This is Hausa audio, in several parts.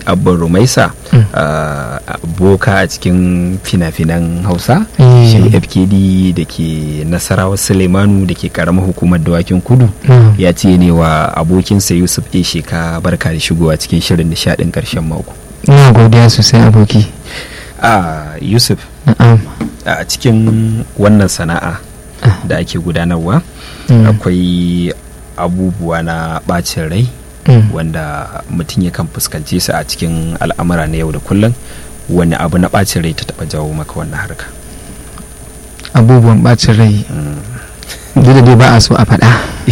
abban rumaisa uh, boka a cikin fina-finan hausa Eh. shi fkd da ke nasarawa suleimanu da ke karamar hukumar dawakin kudu Mm. ya ce ne wa abokinsa yusuf a sheka barka da shigowa cikin shirin nishadin karshen mako ina godiya sosai aboki a yusuf na'am a cikin wannan sana'a da ake gudanarwa Mm. akwai abubuwa na bacin rai Mm. wanda mutum yakan fuskance su a cikin al'amura na yau da kullum wani abu na bacin rai ta taba jawo maka wannan harka abubuwan bacin rai Mm. duk da dai ba a so a faɗa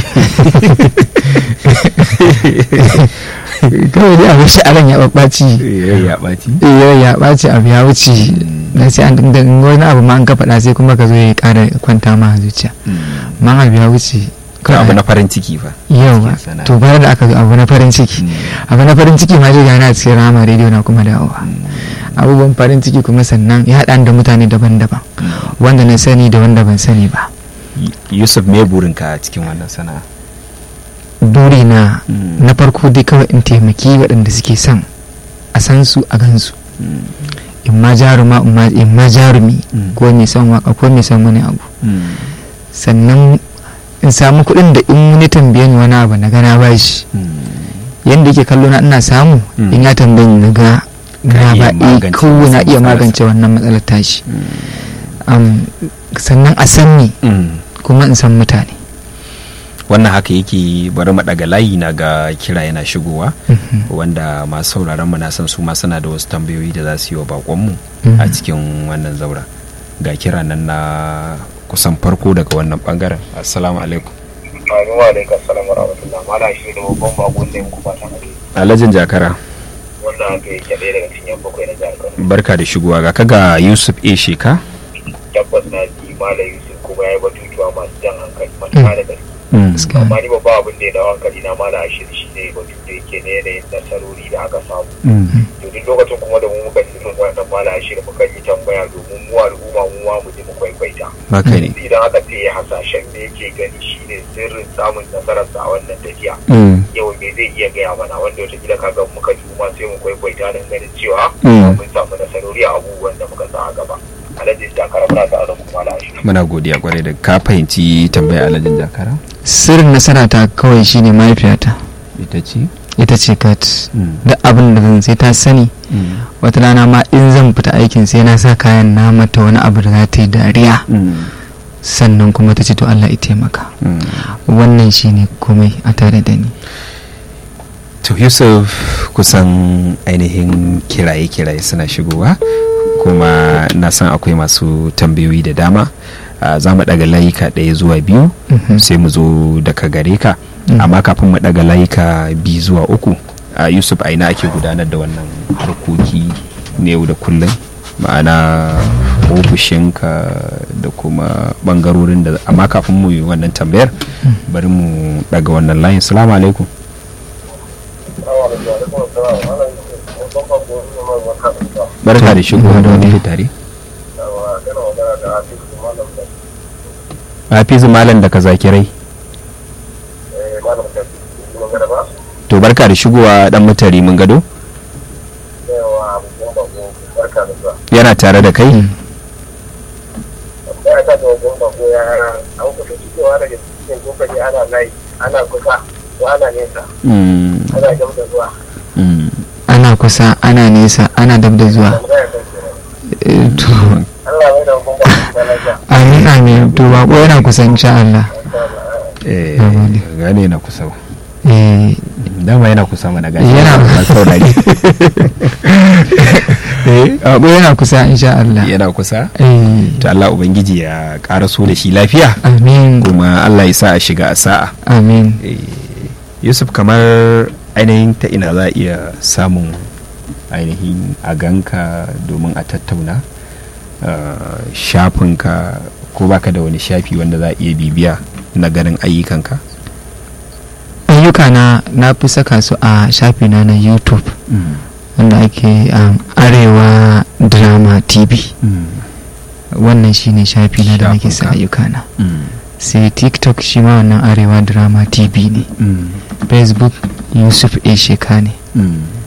kawai dai abin sha'aran ya ɓaɓɓaci ya ɓaci yau ya ɓaci abu ya wuce na sai an da wani abu ma an ka faɗa sai kuma ka zo ya ƙara kwanta ma a zuciya ma abu ya wuce kan abu na farin ciki fa yawa cikin sana'a. to bare da aka zo abu na farin ciki Mm. abu na farin ciki ma dai gana a cikin rama rediyo na kuma dawowa abubuwan farin ciki kuma sannan ya haɗa da mutane daban-daban wanda na sani da wanda ban sani ba yusuf me burinka a cikin wannan sana'a buri na Mm. na farko dai kawai in taimaki waɗanda suke son a san su a gansu in ma jaruma in ma- in ma jarumi Mm. ko mai son waka ko mai son wani abu sannan in samu kuɗin da in wani tambaye ni wani abu na gana ba shi yadda yake kallo na ina samu Mm. in ya tambaye ni na ga na iya ba eh magance kawai na iya matsalarsa. magance wannan matsalar tashi Am, sannan a san ni kuma in san mutane wannan haka yake bari mu daga layi na ga kira yana shigowa wanda masu sauraron mu na san su ma suna da wasu tambayoyi da za su yi wa bakonmu a Mhm. cikin wannan zaura ga kira nan na kusan farko daga wannan bangaren assalamu alaikum Amin wa alaikar salam wa rahmatullah mala shi da babban bakon da yanku fatan ake alhajin jakara wanda aka yi ɗaya daga cikin yan bakwai na jihar Kano barka da shigowa ga kaga yusuf a sheka tabbas na ji malam Yusuf kuma ya yi batutuwa masu jan hankali matuƙa da gaske Gaskiya. amma ni babba abin da ya dawo hankali na malam Ashir shi ne batu da yake ne yanayin nasarori da aka samu to duk lokacin kuma da mu muka ji irin wannan malam Ashir muka yi tambaya domin mu al'umma mu ma mu ji mu kwaikwaita haka ne idan aka ce hasashen da yake gani shine sirrin samun nasararsa a wannan tafiya yau me zai iya gaya mana wanda wata gida kaga muka ji ma sai mu kwaikwaita don ganin cewa Mm. mun samu nasarori a abubuwan da muka sa a gaba alhaji da karama ta da kuma lashi muna godiya kwarai da ka fahimci tambaya alhajin jakara sirrin nasara ta kawai shine mahaifiyata ita ce ita ce kat duk abin da zan sai ta sani wata rana ma in zan fita aikin sai na sa kayan na mata wani abu da za ta yi dariya sannan kuma ta ce to Allah ya taimaka wannan shine komai a tare da ni to yusuf kusan ainihin kiraye-kiraye suna shigowa kuma na san akwai masu tambayoyi da dama Ah, za mu daga layuka ɗaya zuwa biyu Mhm. sai mu zo daga gare ka Mhm. amma kafin mu daga layuka biyu zuwa uku ah, yusuf a ina ake gudanar da wannan harkoki na yau da kullum ma'ana ofishinka da kuma bangarorin da amma kafin mu yi wannan tambayar bari mu daga wannan layin salamu alaikum barka da shigowa da wani tare hafizu malam da ka zakirai to barka da shigowa dan mutari mun gado yana tare da kai Mm. ana kusa ko ana nesa Mm, ana gam da zuwa mm. ana kusa ana nesa ana dab da zuwa tambaya kan kenan Eh, to Allah mai da hukumar da lafiya amin amin to bako yana kusa insha Allah Eh, Na gode. gane yana kusa ba. eh dama yana kusa mana gashi Yana- ba saurari eh, bako yana kusa insha Allah yana kusa eh to Allah ubangiji ya karaso da shi lafiya amin kuma Allah ya sa a shiga a sa'a amin Eh, Yusuf kamar ainihin ta ina za a iya samun ainihin a ganka domin a tattauna Ah, shafinka ko baka da wani shafi wanda za a iya bibiya na ganin ayyukanka ayyuka na na fi saka su a shafina na youtube wanda ake um, arewa drama tv wannan shine shafi na da nake sa Shafinka. ayyukana sai tiktok shi ma wannan arewa drama tv ne facebook yusuf a sheka ne